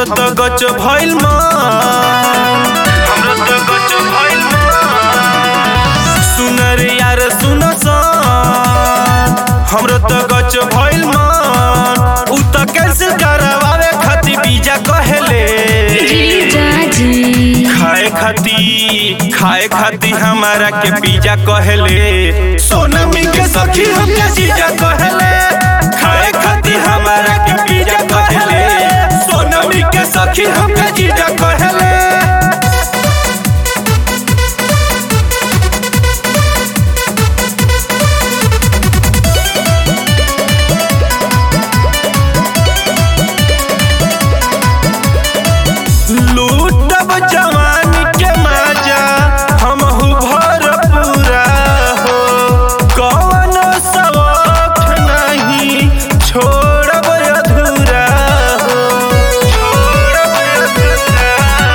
त गच भइल मन हमरो त गच भइल मन सुन रे यार सुन सन हमरो त गच भइल मन उ त कैंसिल करवावे खातिर वीजा कहेले जीजा जी खाए खाती खाए खाती हमारा के पिज्जा कहले सोनमी के सखी हमके जीजा कहले खाए खाती हमारा के पिज्जा कहले सोनमी के सखी हमके जीजा कहले लूटब जवानी के मजा हमहू भरपूरा हो कौन शौक नहीं छोड़ब अधूरा हो छोड़ब अधूरा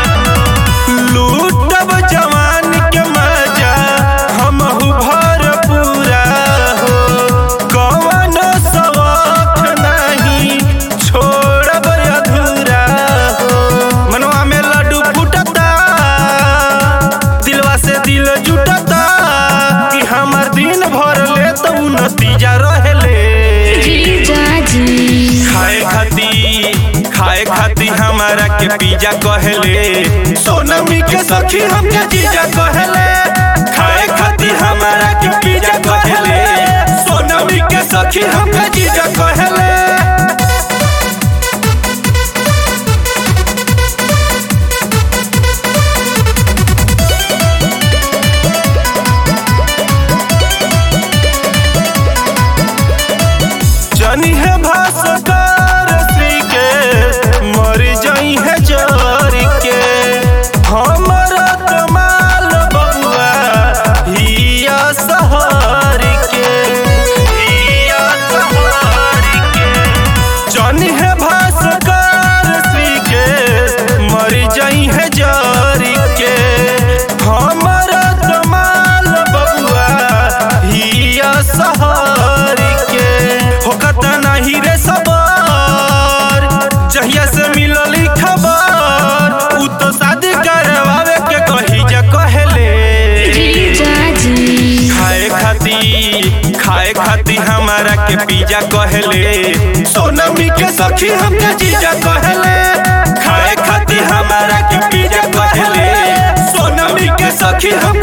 लूटब जवानी के मजा हमहू भरपूरा हो कौन शौक नहीं छोड़ब अधूरा हो मनवा में लड्डू फूटता दिलवा से दिल जुटता कि हमर दिन भर ले तो उ नतीजा रहेले जीजा जी खाए खाती खाए खाती हमारा के पिज्जा कहले सोनमी के सखी हमके जीजा कहले खाए खाती हमारा के पिज्जा कहले सोनमी के सखी हमके जीजा कहले जनी है भास्कर श्री के मर जाई है जर के हमर कमाल बबुआ हिया सहर के हिया सहर के जनी है भास्कर श्री के मर जाई है जर के हमर कमाल बबुआ हिया सहर के होकत नाही रे सबर जहिया से मिलल ई खबर उ तो शादी करवावे के कही जा कहले जीजा जी खाए खाती खाए खाती हमारा के पिज्जा कहले सोनमी के सखी हमके जीजा कहले खाए खाती हमारा के पिज्जा कहले सोनमी के सखी हम